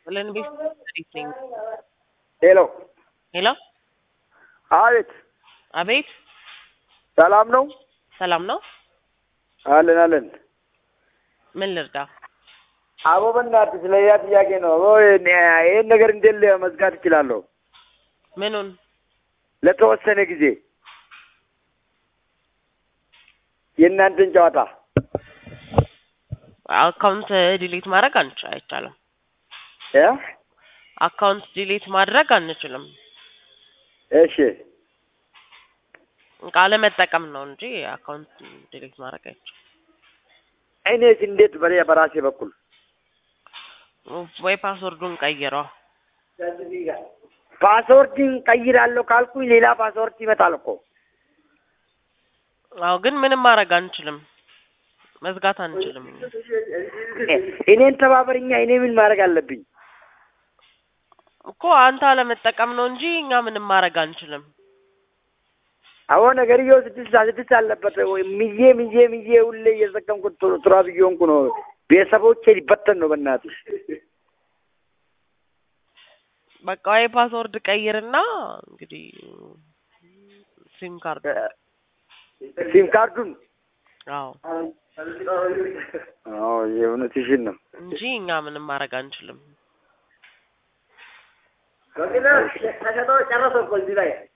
ለንቤስ ነኝ። ሄሎ ሄሎ፣ አቤት፣ አቤት፣ ሰላም ነው? ሰላም ነው? አለን አለን። ምን ልርዳ? አቦ በእናትህ ስለ ያ ጥያቄ ነው። አቦ ይህን ነገር እንዴት መዝጋት እችላለሁ? ምኑን? ለተወሰነ ጊዜ የእናንተን ጨዋታ አካውንት ዲሊት ማድረግ አንች አይቻልም። እ አካውንት ዲሊት ማድረግ አንችልም። እሺ ቃለ መጠቀም ነው እንጂ አካውንት ዲሊት ማድረግ አይቻልም። እኔስ እንዴት በሬ በራሴ በኩል ወይ ፓስወርዱን ቀይረው። ፓስወርድን ቀይራለሁ ካልኩኝ ሌላ ፓስወርድ ይመጣል እኮ። አዎ፣ ግን ምንም ማድረግ አንችልም። መዝጋት አንችልም። እኔን ተባበርኛ። እኔ ምን ማድረግ አለብኝ? እኮ አንተ አለመጠቀም ነው እንጂ እኛ ምንም ማድረግ አንችልም። አዎ ነገርየው ስድስት ስድስት አለበት ወይ ምዬ ምዬ ምዬ ሁሌ እየተጠቀምኩት ቱራ ብዬ ሆንኩ ነው። ቤተሰቦቼ ሊበተን ነው በእናትህ። በቃ ወይ ፓስወርድ ቀይርና እንግዲህ ሲም ካርድ ሲም ካርዱን አዎ አዎ የእውነትሽን ነው። እንጂ እኛ ምንም ማድረግ አንችልም። ተሸጦ ጨረሰ እኮ እዚህ ላይ